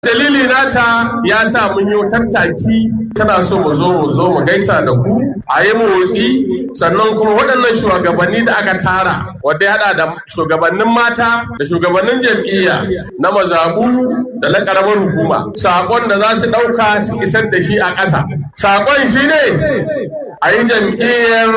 Dalili nata ya sa mun yi tattaki kana so mu zo mu zo mu gaisa da ku a yi motsi sannan kuma waɗannan shugabanni da aka tara wanda ya haɗa da shugabannin mata da shugabannin jam'iyya na mazabu da na ƙaramar hukuma saƙon da za su ɗauka su isar da shi a ƙasa saƙon shi ne a yi jam'iyyar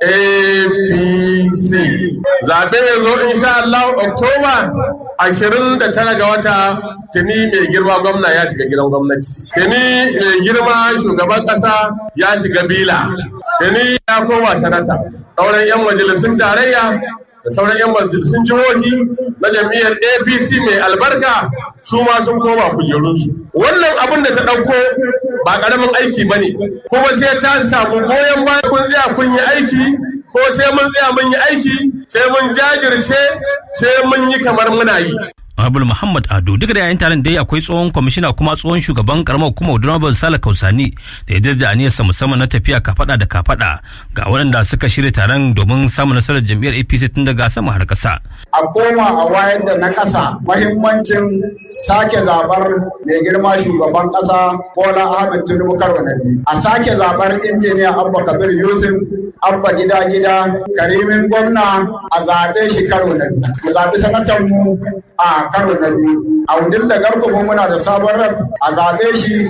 apc zaɓe ya zo insha Allah oktoba ashirin da tara ga wata tuni mai girma gwamna ya shiga gidan gwamnati tuni mai girma shugaban ƙasa ya shiga bila tuni ya koma sanata sauran 'yan majalisun tarayya da sauran 'yan majalisun jihohi na jam'iyyar apc mai albarka su ma sun koma kujerunsu wannan abin da ta ɗauko ba ƙaramin aiki ba ne kuma sai ta samu goyon baya kun tsaya kun yi aiki ko sai mun tsaya mun yi aiki sai mun jajirce sai mun yi kamar muna yi Honorable Muhammad Ado duk da yayin taron dai akwai tsohon kwamishina kuma tsohon shugaban karamar hukumar Honorable Sale Kausani da ya da aniyarsa musamman na tafiya kafada da kafada ga waɗanda suka shirya taron domin samun nasarar jam'iyyar APC tun daga sama har ƙasa. A koma a wayar da na ƙasa mahimmancin sake zabar mai girma shugaban ƙasa Bola Ahmed Tinubu karo na biyu. A sake zabar injiniya Abba Kabir Yusuf Abba gida gida Karimin gwamna a zaɓe shi karo na biyu. Mu zaɓi sanatan mu a karo na biyu a wudin da garko muna da sabon rab a zaɓe shi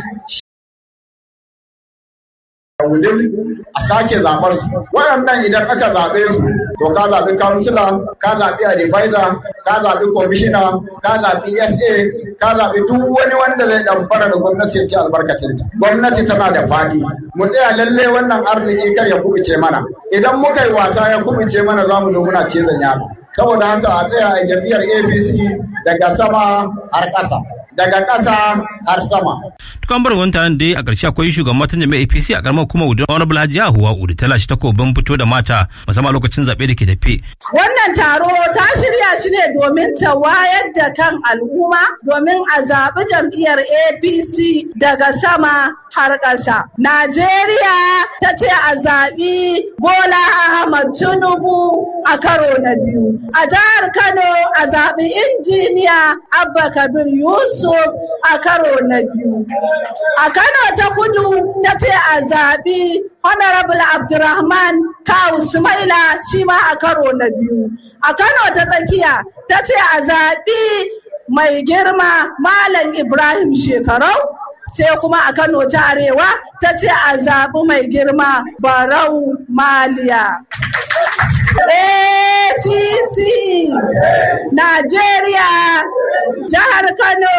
a wudin a sake zaɓar su waɗannan idan aka zaɓe su to ka zaɓi kansila ka zaɓi advisor ka zaɓi kwamishina ka zaɓi sa ka zaɓi duk wani wanda zai ɗamfara da gwamnati ya ci albarkacinta gwamnati tana da faɗi mu tsaya lalle wannan arziki kar ya kubuce mana idan muka yi wasa ya kubuce mana za mu zo muna cizon yaro saboda haka a tsaya a jam'iyyar apc daga sama har ƙasa daga ƙasa har sama. Tukan bar wani taron da a ƙarshe akwai shugaban matan jami'ar APC a ƙaramar kuma Udu wani Bulhaji Ahuwa Udu ta lashe takobin fito da mata musamman lokacin zaɓe da ke tafe. Wannan taro ta shirya shi ne domin ta wayar da kan al'umma domin a zaɓi jam'iyyar APC daga sama har ƙasa. Najeriya ta ce a zaɓi Bola Ahmad Tinubu a karo na biyu. A jihar Kano a zaɓi injiniya Abba Kabir Yusuf a karo na biyu. A Kano ta kudu ta ce a zaɓi Honorable Abdurrahman Kawu Sumaila shi ma a karo na biyu. A Kano ta tsakiya ta ce a zaɓi mai girma Malam Ibrahim Shekarau. sai kuma a Kano ta Arewa ta ce a zaɓi mai girma Barau Maliya. APC Najeriya jihar Kano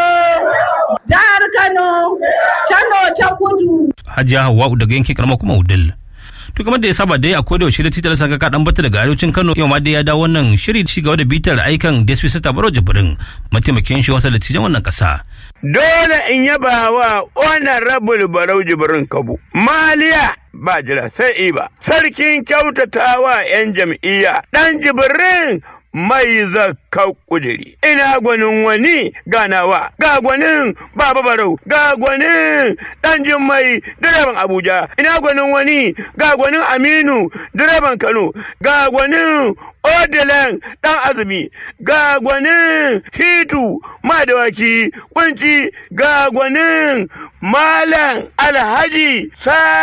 jihar Kano Kano ta kudu. Hajiya Hawwa'u daga yankin karamar kuma Udal. to kamar da ya saba dai akwai da yaushe da titar saka kaɗan bata daga arewacin Kano yau ma dai ya dawo wannan shiri ci gaba da bitar aikan Despi Sata Baro Jibrin mataimakin shi wasa da tijan wannan ƙasa. Dole in yaba wa wannan rabul Barau Jibrin Kabu. Maliya ba jira sai iba. Sarkin kyautatawa 'yan jam'iyya ɗan Jibrin mai zakka kudiri. Ina gwanin wani ganawa, ga gwanin Baba Barau, ga gwanin ɗan Jummai direban Abuja, ina gwanin wani ga gwanin Aminu direban Kano, ga gwanin Odilan ɗan azumi, ga gwanin Hitu madawaki kunci, ga gwanin Malam Alhaji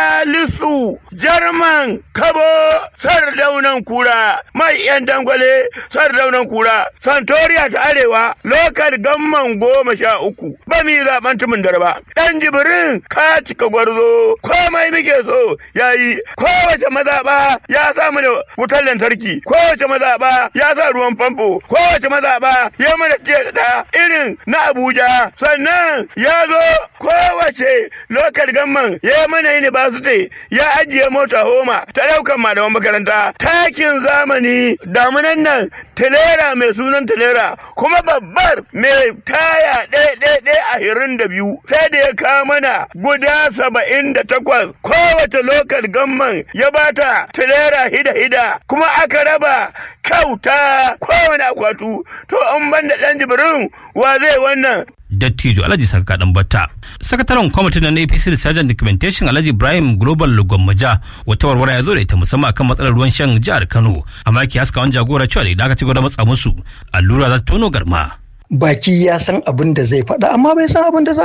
Salisu Jarman Kabo Sardaunan Kura, mai ‘yan dangwale sardaunan kura santoriya ta arewa lokal gamman goma sha uku ba mi zaben tumin darba dan jibirin ka cika gwarzo komai muke so yayi kowace mazaɓa ya samu da wutar lantarki kowace mazaɓa ya sa ruwan famfo kowace mazaɓa ya mana da irin na abuja sannan ya zo kowace lokal gamman ya mana university ya ajiye mota homa ta ɗaukan malaman makaranta takin zamani damunan nan telera mai sunan telera kuma babbar mai taya ɗaya ɗaya a hirin da biyu sai da ya kawo mana guda saba'in da takwas kowace lokal gamman ya bata telera hida hida kuma aka raba kyauta kowane akwatu to an ban da ɗan jibirin wa zai wannan dattijo alhaji saka dan batta sakataren kwamitin na apc research and documentation alhaji ibrahim global gwammaja wata warware ya zo da ita musamman akan matsalar ruwan shan jihar kano amma ki haska wani jagora cewa da aka ci gaba da matsa musu allura za ta tono garma baki ya san abin da zai faɗa amma bai san abin da za